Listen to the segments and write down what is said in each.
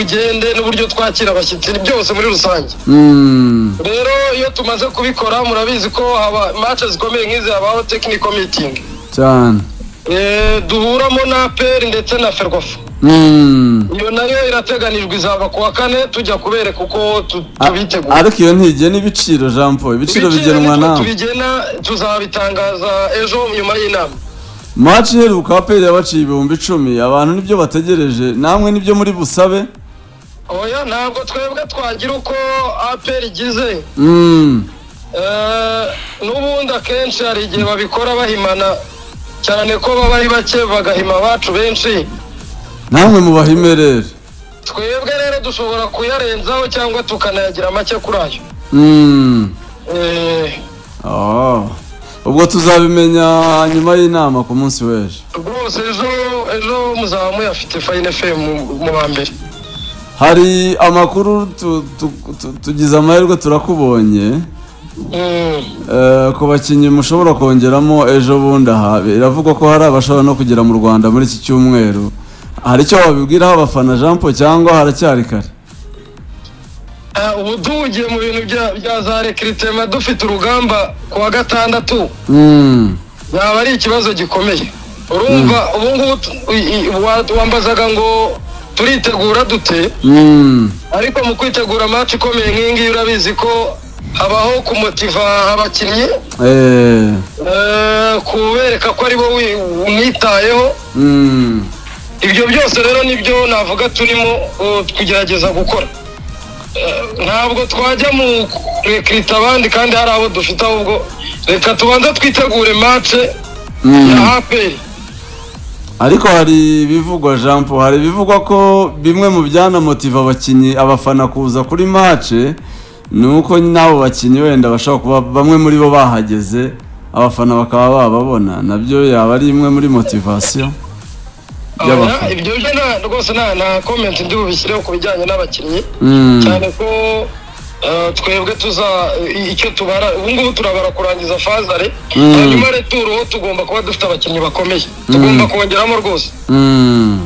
tugende n'uburyo twakira abashyitsi byose muri rusange rero iyo tumaze kubikora murabizi ko haba imanza zikomeye nk'izi habaho tekiniko mitingi cyane Eh, duhuramo na peri ndetse na ferwafa iyo nayo irateganijwe izaba ku wa kane tujya kubereka uko tu- tubitegura ariko iyo ntigena ibiciro jean paul ibiciro bigenwa nitwe nawe tubigena tuzabitangaza ejo nyuma y'inama maci iheruka aperi yabaciye ibihumbi icumi abantu nibyo bategereje namwe nibyo muri busabe oya ntabwo twebwe twagira uko aperi igize Mm. Eh, n'ubundi akenshi hari igihe babikora bahimana cyane ko baba ari bake bagahima abacu benshi namwe mubahime rero twebwe rero dushobora kuyarenzaho cyangwa tukanayagira make kuri ayo Mm. Eh, Oh. ubwo tuzabimenya nyuma y'inama ku munsi w'ejo rwose ejo ejo muzaba muyafite fayine femu mu ba mbere hari amakuru tu- tu- tu- tugize amahirwe turakubonye Mm. Eh, ku bakinnyi mushobora kongeramo ejo bundi aha biravugwa ko hari abashobora no kugera mu rwanda muri iki cyumweru hari icyo wabibwiraho abafana jean paul cyangwa haracyari kare Ah, ubu duhugiye mu bintu bya- bya za rekiritema dufite urugamba ku wa gatandatu Mm. yaba ari ikibazo gikomeye urumva ubu ngubu t- i- i- wa- wambazaga ngo turitegura dute Mm. ariko mu kwitegura match ikomeye nk'iyi ngiyi urabizi ko habaho kumotiva abakinnyi eh, Eh. kubereka ko ari wowe unitayeho Mm. ibyo byose rero nibyo navuga turimo eh, kugerageza gukora Eh, ntabwo twajya mu rekirita abandi kandi hari abo dufite ahubwo reka tubanze twitegure match Mm. ya aperi ariko hari ibivugwa jean paul hari ibivugwa ko bimwe mu byanamotiva abakinnyi abafana kuza kuri mace ni uko n'abo bakinnyi wenda bashobora kuba bamwe muri bo bahageze abafana bakaba bababona nabyo yaba ari imwe muri motivasiyo y'abafana. Oya, ibyo byo nta- rwose nta nta komenti ndi bubishyireho ku bijyanye n'abakinnyi Mm, cyane ko eh, twebwe tuza i- icyo tubara ubu ngubu turabara kurangiza fazare Mm. hanyuma returo ho tugomba kuba dufite abakinnyi bakomeye tugomba kongeramo rwose mm,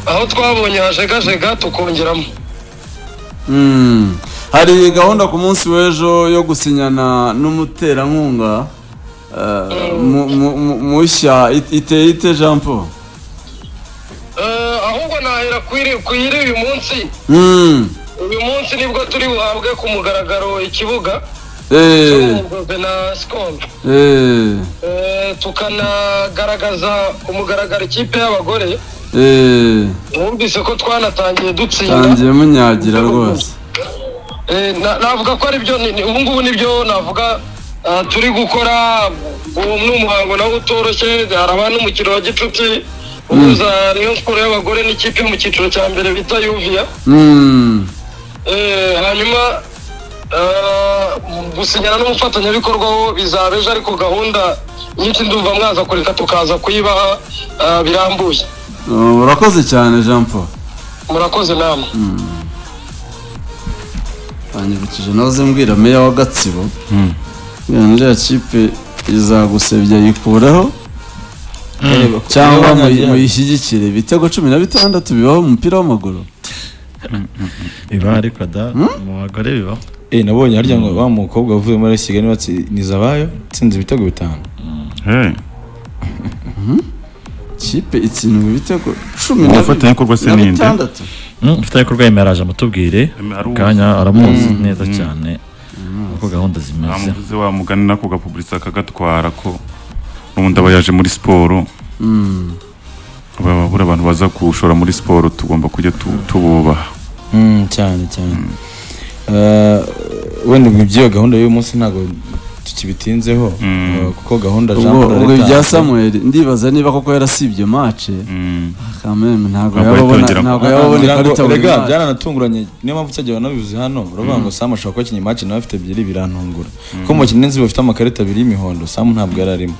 aho twabonye hajegajega tukongeramo mm. hari gahunda ku munsi w'ejo yo gusinyana n'umuterankunga eh, mu- mu- mu- mushya it- iteye ite jean paul Eh, ahubwo nahera kwiri kwiri uyu munsi Mm, uyu munsi nibwo turi buhabwe ku mugaragaro ikibuga eh, cy'ubuvuzi na sikolo eh. Eh, tukanagaragaza ku mugaragaro ikipe y'abagore Eh, wumvise ko twanatangiye dutsinda tangiye munyagira rwose Eh, na- navuga ko aribyo ni- ni- ubu ngubu nibyo navuga ah, turi gukora uwo ni umuhango nawo utoroshye haraba n'umukino wa gicuti uhuza rayon siporo y'abagore n'ikipe yo mu cyiciro cya mbere bita yuviya Mm, Eh, hanyuma ah, gusinyana n'umufatanyabikorwa wo bizaba ejo ariko gahunda nyinshi ndumva mwaza kureka tukaza kuyibaha ah, birambuye oh, urakoze cyane jean paul murakoze namwe banyibukije nawe zimbwira meya wa gatsibo mbwira nuriya kipe izagusebya yikuraho cyangwa muyi- muyishyigikire ibitego cumi na bitandatu bibaho mu mupira w'amaguru biba ariko da mu bagore bibaho Eh, nabonye harya ngo wa mukobwa uvuye muri Kigali batsiniza abayo itsinze ibitego bitanu kipe itsindwa ibitego cumi na bi- umufatanyabikorwa se na ni nde bitandatu mfite ko rwemera araje amutubwire Aruzi. kanya aramuzi neza cyane uko gahunda zimeze bamuguze wamugana nako gapuburitse akagatwara ko ubundi aba yaje muri siporo baba buri abantu baza kuwushora muri siporo tugomba kujya tu- tububaha Mm, cyane cyane Eh, wenda ubwo iby'iyo gahunda y'uyu munsi ntabwo tukibitinzeho Mm. eh, kuko gahunda Jean ubwo Paul ubwo yatanze. ibya samuel ndibaza niba koko yarasibye mace Mm. kameme ntabwo Ntabwo yababona yitongera. ntabwo yababona Ngira ngo ikarita buri erega mwaka. byaranatunguranye niyo mpamvu cyagiye banabivuze hano uravuga ngo Sam ashobora kuba akinye match nawe afite ebyiri birantungura kuko mu kinenzi bafite amakarita abiri y'imihondo Sam ntabwo yari arimo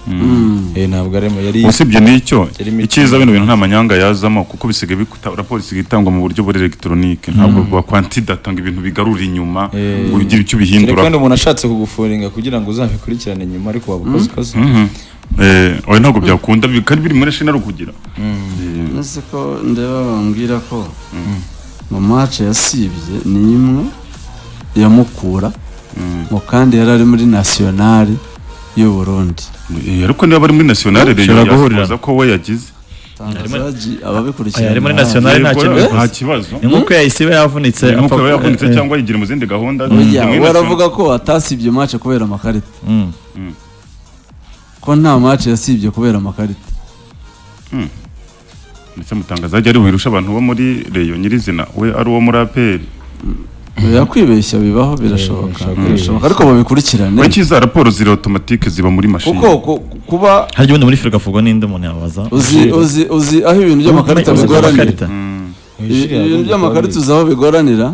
Eh, ntabwo arimo yari usibye n'icyo Yari imikino. icyiza bino bintu nta manyanga yazamo kuko bisigaye bikuta- raporo isigaye itangwa mu buryo buri elegitoronike ntabwo bakwantidatanga ibintu bigarura inyuma ngo ugire Kereka icyo ubihindura wenda umuntu ashatse kugufuringa kugira ngo uzabikurikirane nyuma ariko waba ukoze ikosa oya ntabwo byakunda bi- kandi biri muri shina rukugira Eh, nzi ko ndeba bambwira ko ngo match yasibye ni imwe yamukura ngo kandi yari ari muri nasiyonari y'u Burundi Eh, ariko niba bari muri nationale rero Ushobora guhurira. yasoza ko we yagize tangazaji Aya, ababikurikirana ari muri ntabwo- nationale. Ari nta Yego, kibazo. nta kibazo ni nk'uko yahise iba yavunitse nk'uko apfa- aba yavunitse eh, eh, cyangwa yigira mu zindi gahunda Oya, Muri baravuga ko atasibye match kubera amakarita mm. ko nta match yasibye kubera amakarita national- ndetse mutangaza ajya ari buhirusha abantu bo muri reyo nyirizina we ari uwo muri aperi oya kwibeshya bibaho birashoboka birashoboka. birashoboka ariko babikurikirane kuki za raporo ziri automatique ziba muri mashini kuko ku- kuba hari ubundi muri firigo avugwa n'indi umuntu yabaza uzi uzi uzi aho ibintu by'amakarita Uzi bigoranira amakarita. Ibi- ibintu by'amakarita uzi aho bigoranira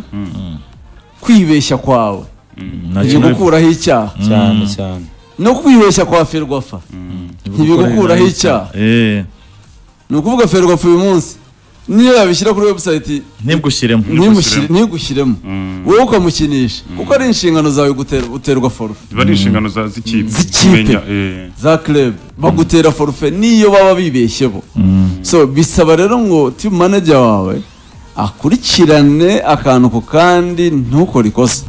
kwibeshya kwawe Nta kintu- ntibigukuraho icyaha cyane cyane no kwibeshya kwa ferwafa ntibigukuraho icyaha Eh, ni ukuvuga ferwafa uyu munsi niyo yabishyira kuri webusayiti ntibwushyiremo Ntibushyiremo. ntibugushyiremo wowe ukamukinisha kuko ari inshingano zawe gutera- guterwa forufe ziba ari inshingano za z'ikipe Z'ikipe. Kumenya, eh, za club bagutera forufe niyo baba bibeshye bo so bisaba rero ngo team manager wawe akurikirane akantu ku kandi ntukore ikosa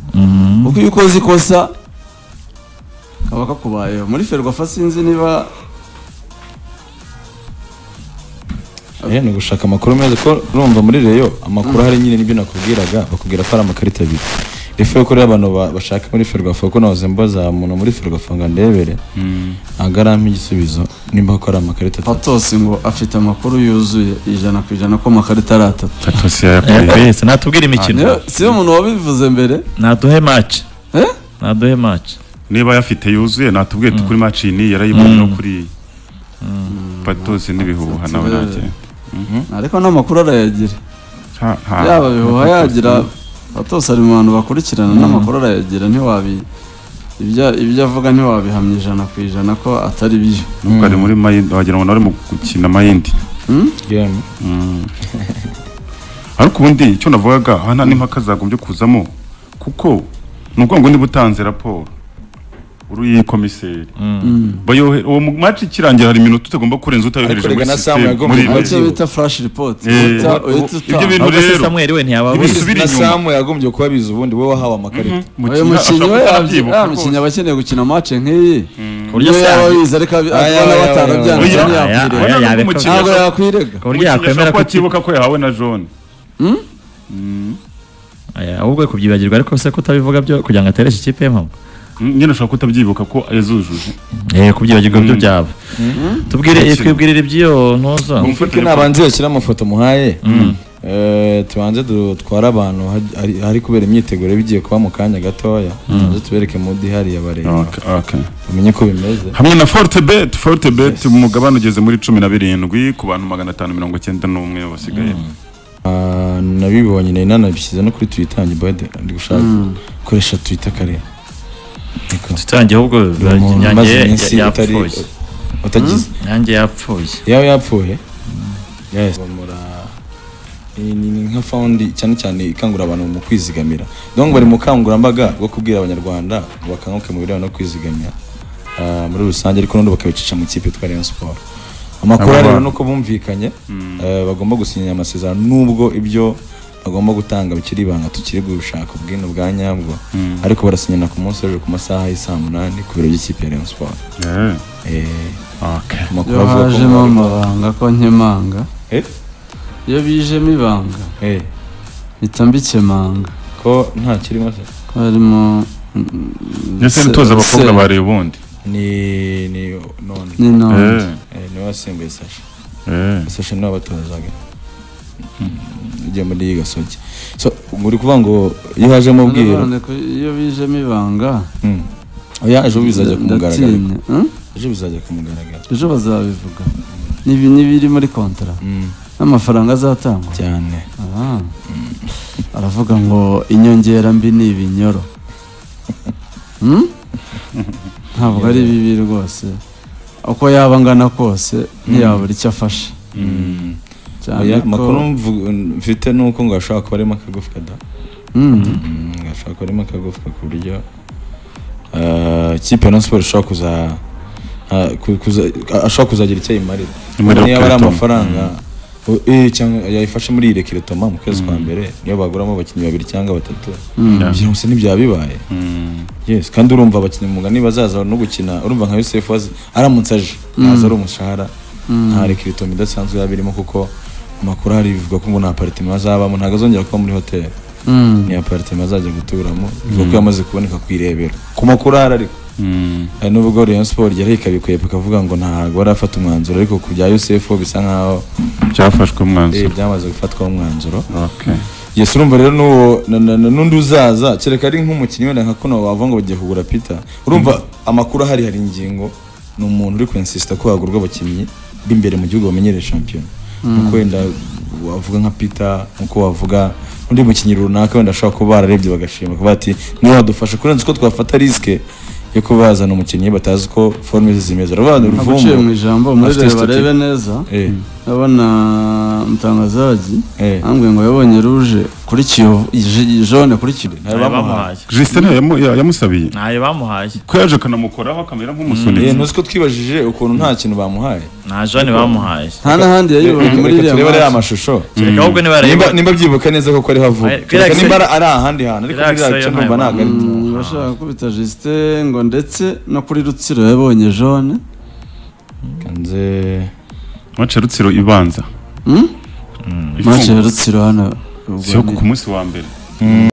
kuko iyo ukoze ikosa kaba kakubayeho muri ferwafa sinzi niba Eh, ni ugushaka amakuru meza ko urumva muri reyo amakuru ahari nyine n'ibyo nakubwiraga bakubwira ko ari amakarita abiri refe kuri abantu ba- bashaka muri ferwafa kuko nahoze mbaza umuntu muri ferwafa ngo andebere ntabwo arampa igisubizo nimba ko ari amakarita atatu patos ngo afite amakuru yuzuye ijana ku ijana ko amakarita ari atatu Tatasi yayakoreye. Eh, yese natubwire imikino Niyo- si yo umuntu wabivuze mbere naduhe match eh? naduhe match niba yafite yuzuye natubwiye ati kuri match iyi niyi yarayibonye no kuri iyi patosi n'ibihuha nawe nagenda ariko n'amakuru arayagira Ha- ha. yaba bihuha yagira abatose ari mu bantu bakurikirana n'amakuru arayagira ntiwabi ibyo ibyo avuga ntiwabihamya ijana ku ijana ko atari byo nubwo ari muri mayindi wagira ngo nawe mu gukina mayindi game ariko ubundi icyo navugaga aha nta n'impaka zagombye kuzamo kuko ni ukuvuga ngo niba utanze raporo uri uyikomiseri bayohe uwo mu match ikirangira hari iminota utagomba kurenza utayohereje Ariko muri rega na Sam sisiteme yagombaga muri kuba rege. icyo bita flash report Eh, uhita- uhita ibyo utanga. bintu- ahubwo se rero. Samuel we ntiyaba Ibi- abuze. Subira na inyuma. samu yagombye kubabiza ubundi wowe wahawe amakarita uyu Mukinnyi mukinnyi we ashobora yabye- kuba ya yabyibuka mukinnyi rwose. aba akeneye gukina match nk'iyi ku buryo niyo yaba Sam- abizi ariko abi- Aya, abona aya, batarabyanze aya, aya. ntiyakwirega Oya, yabikora. umukinnyi ntabwo ashobora- yakwirega ku buryo umukinnyi yakwemera ashobora ko kuba atibuka ko yahawe na jone Aya, ahubwo kubyibagirwa ariko se kutabivuga byo kugira ngo atereshe ikipe ye mpamvu nyine ashobora kutabyibuka ko yazujuje eh kubyibagirwa byo Mm. byaba tubwire eh, twibwirire iby'iyo ntuza mufike nabanze bashyira amafoto muhaye Eh, tubanze du- tware abantu hari- hari- hari kubera imyiteguro bigiye kuba mu kanya gatoya tubanze tubereke mu dihari yabareba Okay, okay. umenye ko bimeze hamwe na fortebet fortebet umugabane ugeze muri cumi na birindwi ku bantu magana atanu mirongo icyenda n'umwe basigaye Ah, nabibonye nari nanabishyize no kuri twitter njye bade ndi gushaka gukoresha twitter kare Niko. tutangiye ahubwo Umuntu nyange umaze ya- iminsi utari yapfuye utagize nyange yapfuye yawe yapfuye yes bamura ni ni nka foundi cyane cyane ikangurira abantu mu kwizigamira donc bari mu bukangurambaga bwo kubwira abanyarwanda ngo bakanguke mu birebana no kwizigamira ah, muri rusange ariko n'ubundi bakabicisha mu kipe yitwa Rayon Sport amakuru Aba- rero nuko bumvikanye eh, bagomba gusinya amasezerano nubwo ibyo bagomba gutanga bikiri ibanga tukiri gushaka ubwino bwa nyabwo ariko barasinyana ku munsi w'ejo ku masaha y'i saa munani ku biro by'ikipe ya Rayon Sport Yeah. eh, Okay. amakuru iyo avuga ko hajemo amabanga ko nkemanga Eh? iyo bijemo ibanga Eh. mpita mbikemanga ko nta kirimo se ko harimo ndetse n'utoza abakobwa ba rebundi ni ni none ni none Eh, Eh, niwe wasimbuye sasha eh. sasha niwe wabatozaga ujya muri iyi gasogi so muri kuvuga ngo iyo hajemo ubwiro None ko iyo bijemo ibanga Mm. oya ejo bizajya ku mugaragaro ndatinya Hmm? ejo bizajya ku mugaragaro ejo bazabivuga Nibi- n'ibiri muri kontara Mm, n'amafaranga azatangwa cyane Ah. aravuga ngo inyongera mbi ni ibinyoro Hmm? ntabwo ari bibi rwose uko yaba angana kose ntiyabura icyo afashe Mm. cyane oya ko- amakuru mvu- mfite ni uko ngo hashobora kuba harimo akagufwa da Hmm. Mm, gashobora kuba harimo akagufwa ku buryo ah, ikipe ya Rayon Sport ishobora kuza ah, ku- kuza- ashobora kuzagira icyo ayimarira Imarira niba ari Clayton. amafaranga O- eh, cyangwa yayifashe muri ire kiretoma mu kwezi kwa mbere niyo baguramo abakinnyi babiri cyangwa batatu ibyo gusa ntibyaba bibaye yes kandi urumva abakinnyi mu mugani bazaza no gukina urumva nka Yusuf wazi aramutse aje ntaza ari umushahara nta rekiretoma idasanzwe yaba irimo kuko amakuru hari bivuga ko ngo nta aparitema azabamo ntabwo azongera kuba muri hoteli ni aparitema azajya guturamo bivuga ko yamaze kuboneka ku irebero ku makuru ahari ariko hari n'ubwo Rayon Sport yari ikabikwepa ikavuga ngo ntabwo barafata umwanzuro ariko ku bya Yusuf bisa nkaho byafashwe eh, umwanzuro byamaze gufatwaho umwanzuro Okay. yes urumva rero n'uwo na- na- na- n'undi uzaza kereka ari nk'umukinnyi wenda nka kuno wavuga ngo bagiye kugura pita urumva amakuru ahari hari ingingo ni umuntu uri kwensisita ko hagurwa abakinnyi b'imbere mu gihugu bamenyereye shampiyona nkuko wenda wavuga nka pita nkuko wavuga undi mukinnyi runaka wenda ashobora kuba bararebye bagashima kuba bati niwe wadufasha kurenza uko twafata risike yo kuba bazana umukinnyi batazi uko forume ze zimeze uravuga naguciye mu uruvumbu ijambo muri Afite reba statut. barebe neza Eh. ndabona mutangazaji Eh. ambwiye ngo yabonye ruje kuri kiyovu ij- jone kuri kiyovu ntayo bamuhaye Justin yamu- ya- yamusabiye ntayo bamuhaye ko yaje akanamukoraho akamera Eh, nk'umusunitsi ntuzi ko twibajije ukuntu nta kintu bamuhaye nta jone bamuhaye nta n'ahandi yayibonye muri reka iriya turebe ariya match. mashusho kereka ahubwo niba nimba areba nimba byibuka neza koko ari havuga Ay, relax. nimba ari- ari ahandi hantu ariko Relax, biriya yo cyo numva ntayo ntabwo ari Mm, bashaka kubita Justin ngo ndetse no kuri Rutsiro yabonye jone kanze mace rutsiro ibanza match ya Ifungwa. Rutsiro hano ubwo siyo ni- ku munsi wa mbere